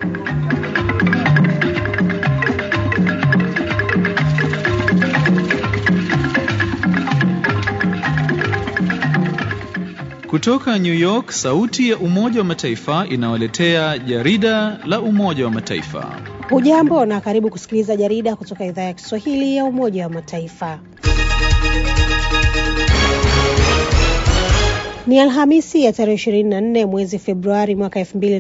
Kutoka New York, sauti ya Umoja wa Mataifa inawaletea jarida la Umoja wa Mataifa. Hujambo na karibu kusikiliza jarida kutoka idhaa ya Kiswahili ya Umoja wa Mataifa. Ni Alhamisi ya tarehe 24 mwezi Februari mwaka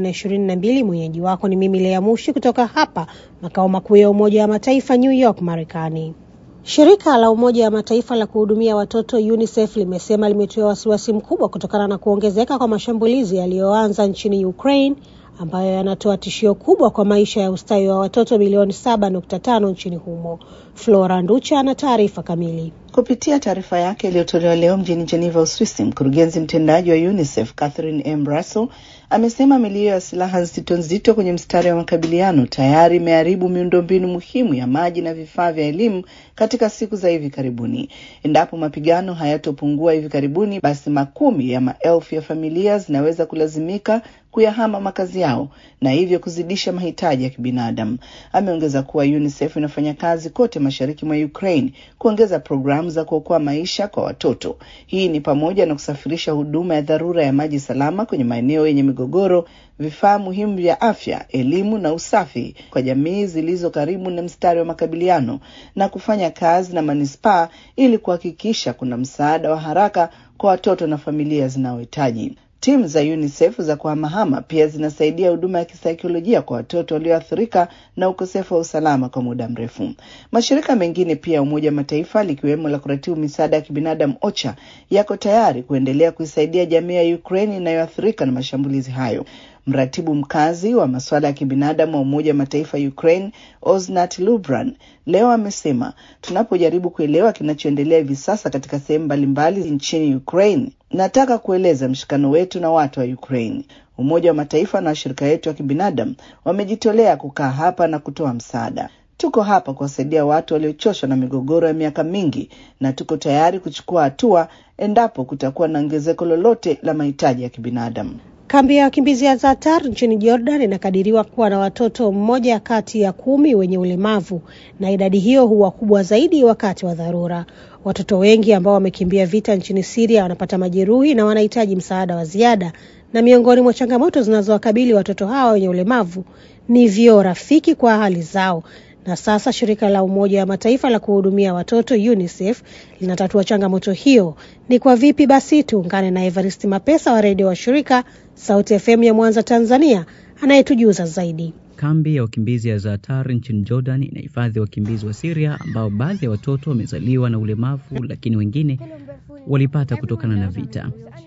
2022. Mwenyeji wako ni mimi Lea Mushi kutoka hapa makao makuu ya Umoja wa Mataifa New York, Marekani. Shirika la Umoja wa Mataifa la kuhudumia watoto UNICEF limesema limetoa wasiwasi mkubwa kutokana na kuongezeka kwa mashambulizi yaliyoanza nchini Ukraine ambayo yanatoa tishio kubwa kwa maisha ya ustawi wa watoto milioni 7.5 nchini humo. Flora Nducha ana taarifa kamili. Kupitia taarifa yake iliyotolewa leo mjini Geneva, Uswisi, mkurugenzi mtendaji wa UNICEF Catherine M. Russell amesema milio ya silaha nzito nzito kwenye mstari wa makabiliano tayari imeharibu miundombinu muhimu ya maji na vifaa vya elimu katika siku za hivi karibuni. Endapo mapigano hayatopungua hivi karibuni, basi makumi ya maelfu ya familia zinaweza kulazimika kuyahama makazi yao na hivyo kuzidisha mahitaji ya kibinadamu. Ameongeza kuwa UNICEF inafanya kazi kote mashariki mwa Ukraine kuongeza programu za kuokoa maisha kwa watoto. Hii ni pamoja na kusafirisha huduma ya dharura ya maji salama kwenye maeneo yenye migogoro, vifaa muhimu vya afya, elimu na usafi kwa jamii zilizo karibu na mstari wa makabiliano na kufanya kazi na manispaa ili kuhakikisha kuna msaada wa haraka kwa watoto na familia zinazohitaji. Timu za UNICEF za kuhamahama pia zinasaidia huduma ya kisaikolojia kwa watoto walioathirika na ukosefu wa usalama kwa muda mrefu. Mashirika mengine pia ya Umoja wa Mataifa likiwemo la kuratibu misaada ya kibinadamu OCHA yako tayari kuendelea kuisaidia jamii ya Ukraine inayoathirika na mashambulizi hayo. Mratibu mkazi wa masuala ya kibinadamu wa Umoja wa Mataifa Ukraine, Osnat Lubran, leo amesema, tunapojaribu kuelewa kinachoendelea hivi sasa katika sehemu mbalimbali nchini Ukraine, nataka kueleza mshikano wetu na watu wa Ukraine. Umoja wa Mataifa na washirika wetu wa kibinadamu wamejitolea kukaa hapa na kutoa msaada. Tuko hapa kuwasaidia watu waliochoshwa na migogoro ya miaka mingi, na tuko tayari kuchukua hatua endapo kutakuwa na ongezeko lolote la mahitaji ya kibinadamu. Kambi ya wakimbizi ya Zatar nchini Jordan inakadiriwa kuwa na watoto mmoja kati ya kumi wenye ulemavu, na idadi hiyo huwa kubwa zaidi wakati wa dharura. Watoto wengi ambao wamekimbia vita nchini Siria wanapata majeruhi na wanahitaji msaada wa ziada, na miongoni mwa changamoto zinazowakabili watoto hawa wenye ulemavu ni vyoo rafiki kwa hali zao na sasa shirika la Umoja wa Mataifa la kuhudumia watoto UNICEF linatatua changamoto hiyo. Ni kwa vipi? Basi tuungane na Evaristi Mapesa wa redio wa shirika Sauti FM ya Mwanza, Tanzania, anayetujuza zaidi. Kambi ya wakimbizi ya Zatar nchini Jordan inahifadhi wakimbizi wa Siria ambao baadhi ya watoto wamezaliwa na ulemavu, lakini wengine walipata kutokana na vita.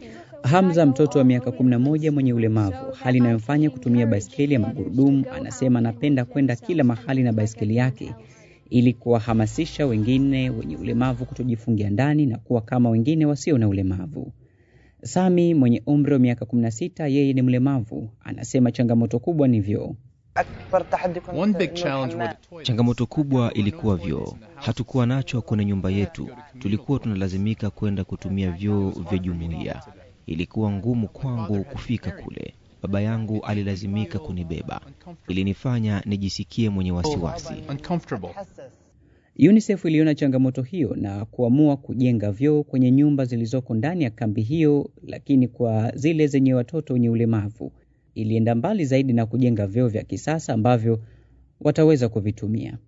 Hamza, mtoto wa miaka 11 mwenye ulemavu, hali inayomfanya kutumia baiskeli ya magurudumu, anasema anapenda kwenda kila mahali na baiskeli yake ili kuwahamasisha wengine wenye ulemavu kutojifungia ndani na kuwa kama wengine wasio na ulemavu. Sami mwenye umri wa miaka 16, yeye ni mlemavu, anasema changamoto kubwa ni vyoo. Changamoto kubwa ilikuwa vyoo. Hatukuwa nacho kwenye nyumba yetu, tulikuwa tunalazimika kwenda kutumia vyoo vya jumuiya. Ilikuwa ngumu kwangu kufika kule. Baba yangu alilazimika kunibeba, ilinifanya nijisikie mwenye wasiwasi. UNICEF iliona changamoto hiyo na kuamua kujenga vyoo kwenye nyumba zilizoko ndani ya kambi hiyo, lakini kwa zile zenye watoto wenye ulemavu ilienda mbali zaidi na kujenga vyoo vya kisasa ambavyo wataweza kuvitumia.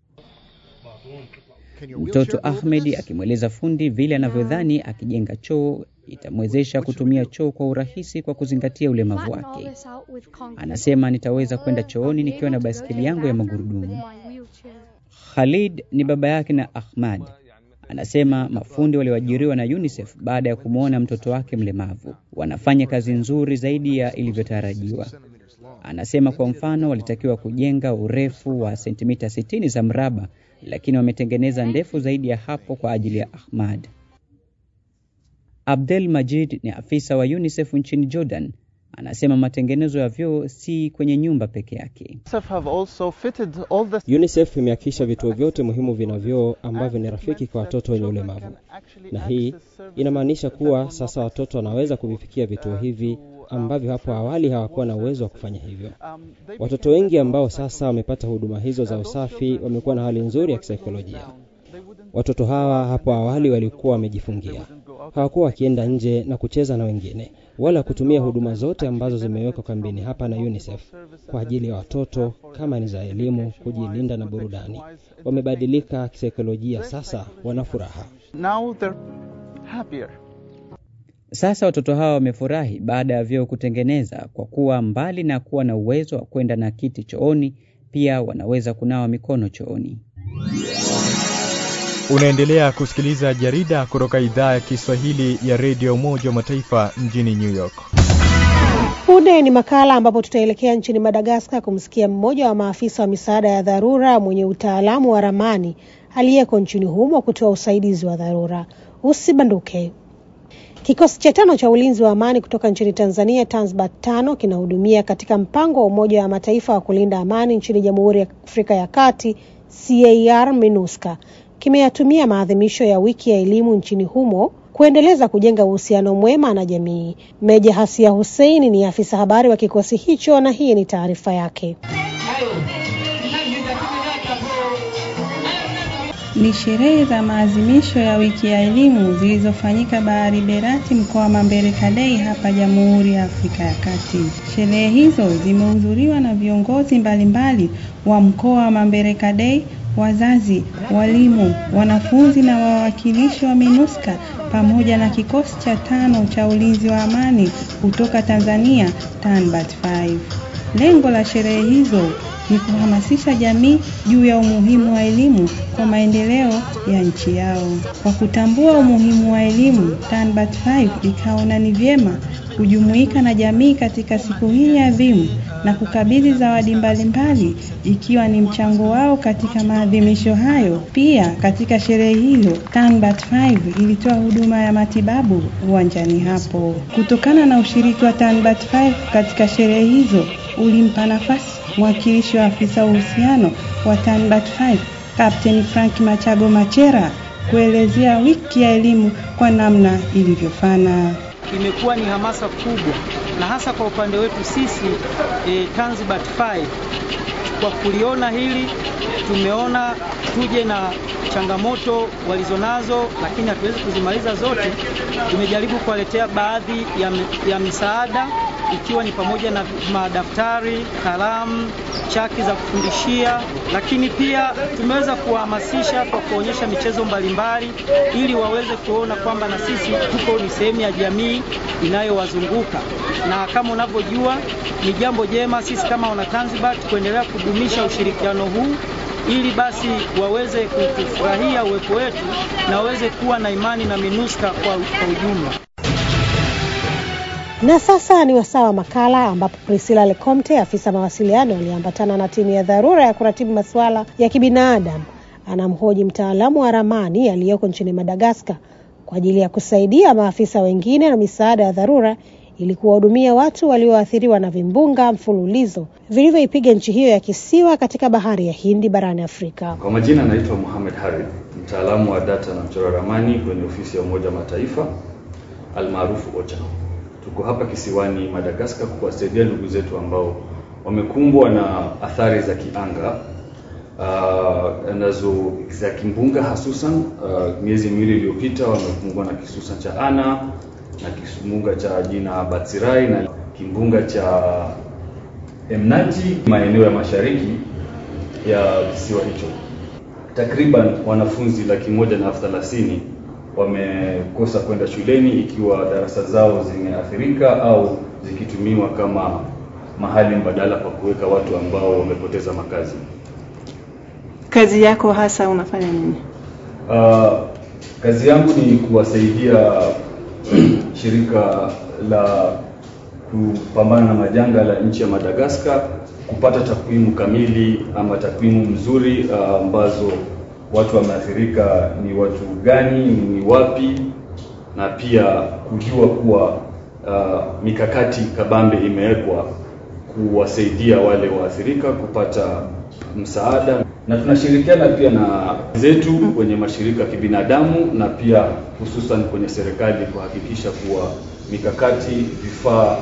Mtoto Ahmed akimweleza fundi vile anavyodhani akijenga choo itamwezesha kutumia choo kwa urahisi kwa kuzingatia ulemavu wake. Anasema, nitaweza kwenda chooni nikiwa na baiskeli yangu ya magurudumu. Khalid ni baba yake na Ahmad. Anasema mafundi walioajiriwa na UNICEF baada ya kumwona mtoto wake mlemavu wanafanya kazi nzuri zaidi ya ilivyotarajiwa. Anasema kwa mfano, walitakiwa kujenga urefu wa sentimita 60 za mraba, lakini wametengeneza ndefu zaidi ya hapo kwa ajili ya Ahmad. Abdel Majid ni afisa wa UNICEF nchini Jordan. Anasema matengenezo ya vyoo si kwenye nyumba peke yake. UNICEF imehakikisha vituo vyote muhimu vina vyoo ambavyo ni rafiki kwa watoto wenye ulemavu, na hii inamaanisha kuwa sasa watoto wanaweza kuvifikia vituo hivi ambavyo hapo awali hawakuwa na uwezo wa kufanya hivyo. Watoto wengi ambao sasa wamepata huduma hizo za usafi wamekuwa na hali nzuri ya kisaikolojia. Watoto hawa hapo awali walikuwa wamejifungia, hawakuwa wakienda nje na kucheza na wengine wala kutumia huduma zote ambazo zimewekwa kambini hapa na UNICEF kwa ajili ya watoto kama ni za elimu, kujilinda na burudani. Wamebadilika kisaikolojia, sasa wana furaha. Now they're happier. Sasa watoto hawa wamefurahi baada ya vyoo kutengeneza, kwa kuwa mbali na kuwa na uwezo wa kwenda na kiti chooni, pia wanaweza kunawa mikono chooni. Unaendelea kusikiliza jarida kutoka idhaa ya Kiswahili ya redio Umoja wa Mataifa mjini New York. Punde ni makala ambapo tutaelekea nchini Madagaskar kumsikia mmoja wa maafisa wa misaada ya dharura mwenye utaalamu wa ramani aliyeko nchini humo kutoa usaidizi wa dharura. Usibanduke. Kikosi cha tano cha ulinzi wa amani kutoka nchini Tanzania, Tanzbat tano, kinahudumia katika mpango wa Umoja wa Mataifa wa kulinda amani nchini Jamhuri ya Afrika ya Kati, CAR MINUSCA. Kimeyatumia maadhimisho ya wiki ya elimu nchini humo kuendeleza kujenga uhusiano mwema na jamii. Meja Hasia Hussein ni afisa habari wa kikosi hicho na hii ni taarifa yake. Ni sherehe za maadhimisho ya wiki ya elimu zilizofanyika Bahari Berati mkoa wa Mambere Kadei hapa Jamhuri ya Afrika ya Kati. Sherehe hizo zimehudhuriwa na viongozi mbalimbali wa mkoa wa Mambere Kadei, wazazi, walimu, wanafunzi na wawakilishi wa MINUSCA pamoja na kikosi cha tano cha ulinzi wa amani kutoka Tanzania, TANBAT 5. Lengo la sherehe hizo ni kuhamasisha jamii juu ya umuhimu wa elimu kwa maendeleo ya nchi yao. Kwa kutambua umuhimu wa elimu, TANBAT 5 ikaona ni vyema kujumuika na jamii katika siku hii adhimu na kukabidhi zawadi mbalimbali ikiwa ni mchango wao katika maadhimisho hayo. Pia katika sherehe hilo, TANBAT 5 ilitoa huduma ya matibabu uwanjani hapo. Kutokana na ushiriki wa TANBAT 5 katika sherehe hizo, ulimpa nafasi mwakilishi wa afisa uhusiano wa TANBAT 5 Captain Frank Machago Machera kuelezea wiki ya elimu kwa namna ilivyofana. Imekuwa ni hamasa kubwa na hasa kwa upande wetu sisi e, Tanzbat 5 kwa kuliona hili tumeona tuje na changamoto walizonazo, lakini hatuwezi kuzimaliza zote. Tumejaribu kuwaletea baadhi ya, ya misaada ikiwa ni pamoja na madaftari, kalamu, chaki za kufundishia, lakini pia tumeweza kuwahamasisha kwa kuonyesha michezo mbalimbali ili waweze kuona kwamba na sisi tuko ni sehemu ya jamii inayowazunguka, na kama unavyojua ni jambo jema sisi kama wanatanzibat kuendelea kudumisha ushirikiano huu ili basi waweze kufurahia uwepo wetu na waweze kuwa na imani na MINUSCA kwa, kwa ujumla. Na sasa ni wasaa wa makala ambapo Priscilla Lecomte, afisa mawasiliano aliyeambatana na timu ya dharura ya kuratibu masuala ya kibinadamu, anamhoji mtaalamu wa ramani aliyoko nchini Madagaskar kwa ajili ya kusaidia maafisa wengine na misaada ya dharura ili kuwahudumia watu walioathiriwa na vimbunga mfululizo vilivyoipiga nchi hiyo ya kisiwa katika bahari ya Hindi barani Afrika. Kwa majina naitwa Mohamed Harith, mtaalamu wa data na mchora ramani kwenye ofisi ya Umoja wa Mataifa almaarufu OCHA. Tuko hapa kisiwani Madagaskar kuwasaidia ndugu zetu ambao wamekumbwa na athari za kianga uh, nazo za kimbunga hasusan. Uh, miezi miwili iliyopita wamekumbwa na kisusa cha Ana na kimbunga cha jina Batsirai na kimbunga cha Emnaji maeneo ya mashariki ya kisiwa hicho. Takriban wanafunzi laki moja na elfu thelathini wamekosa kwenda shuleni ikiwa darasa zao zimeathirika au zikitumiwa kama mahali mbadala pa kuweka watu ambao wamepoteza makazi. Kazi yako hasa unafanya nini? Uh, kazi yangu ni kuwasaidia shirika la kupambana na majanga la nchi ya Madagaskar kupata takwimu kamili ama takwimu mzuri ambazo uh, watu wameathirika ni watu gani, ni wapi, na pia kujua kuwa uh, mikakati kabambe imewekwa kuwasaidia wale waathirika kupata msaada, na tunashirikiana pia na zetu kwenye mashirika ya kibinadamu na pia hususan kwenye serikali kuhakikisha kuwa mikakati, vifaa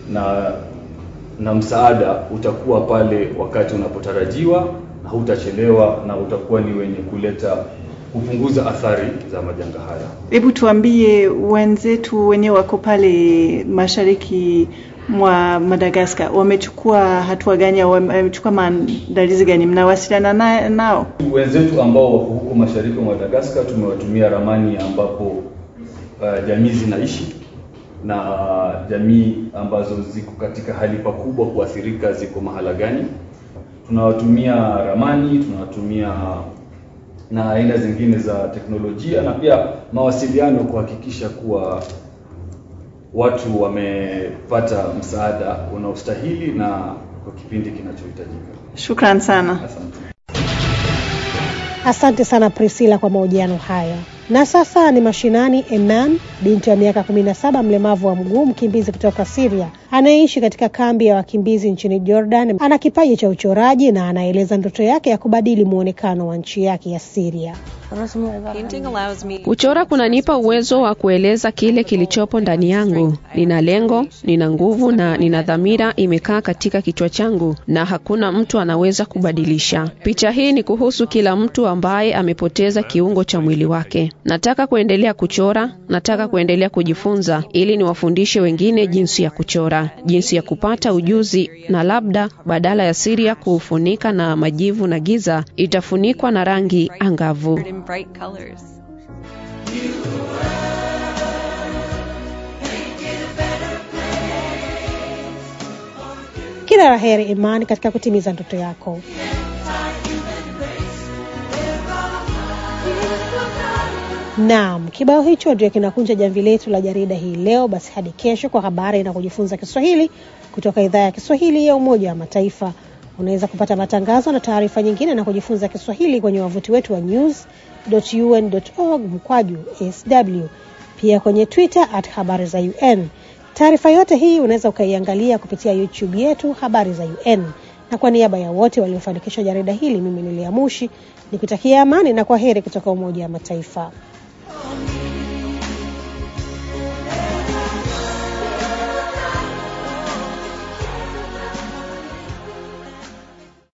na na msaada utakuwa pale wakati unapotarajiwa na hutachelewa na utakuwa ni wenye kuleta kupunguza athari za majanga haya. Hebu tuambie wenzetu wenyewe wako pale mashariki mwa Madagascar wamechukua hatua gani au wamechukua maandalizi gani? Mnawasiliana na, nao? Wenzetu ambao wako huko mashariki mwa Madagascar tumewatumia ramani ambapo uh, jamii zinaishi na jamii ambazo ziko katika hali pakubwa kuathirika ziko mahala gani. Tunawatumia ramani, tunawatumia na aina zingine za teknolojia na pia mawasiliano kuhakikisha kuwa watu wamepata msaada unaostahili na kwa kipindi kinachohitajika. Shukran sana. Asante. Asante sana Priscilla kwa mahojiano haya. Na sasa ni mashinani. Enan, binti wa miaka 17, mlemavu wa mguu, mkimbizi kutoka Syria anayeishi katika kambi ya wakimbizi nchini Jordan, ana kipaji cha uchoraji na anaeleza ndoto yake ya kubadili muonekano wa nchi yake ya Syria. Kuchora kunanipa uwezo wa kueleza kile kilichopo ndani yangu. Nina lengo, nina nguvu na nina dhamira imekaa katika kichwa changu na hakuna mtu anaweza kubadilisha. Picha hii ni kuhusu kila mtu ambaye amepoteza kiungo cha mwili wake. Nataka kuendelea kuchora, nataka kuendelea kujifunza ili niwafundishe wengine jinsi ya kuchora, jinsi ya kupata ujuzi na labda badala ya Syria kuufunika na majivu na giza, itafunikwa na rangi angavu. Kila la heri Imani katika kutimiza ndoto yako. Naam, kibao hicho ndio kinakunja jamvi letu la jarida hii leo. Basi hadi kesho kwa habari na kujifunza Kiswahili kutoka idhaa ya Kiswahili ya Umoja wa Mataifa. Unaweza kupata matangazo na taarifa nyingine na kujifunza Kiswahili kwenye wavuti wetu wa news.un.org mkwaju sw, pia kwenye Twitter at habari za UN. Taarifa yote hii unaweza ukaiangalia kupitia YouTube yetu habari za UN. Na kwa niaba ya wote waliofanikisha jarida hili, mimi ni Lea Mushi nikutakia amani na kwa heri kutoka Umoja wa Mataifa.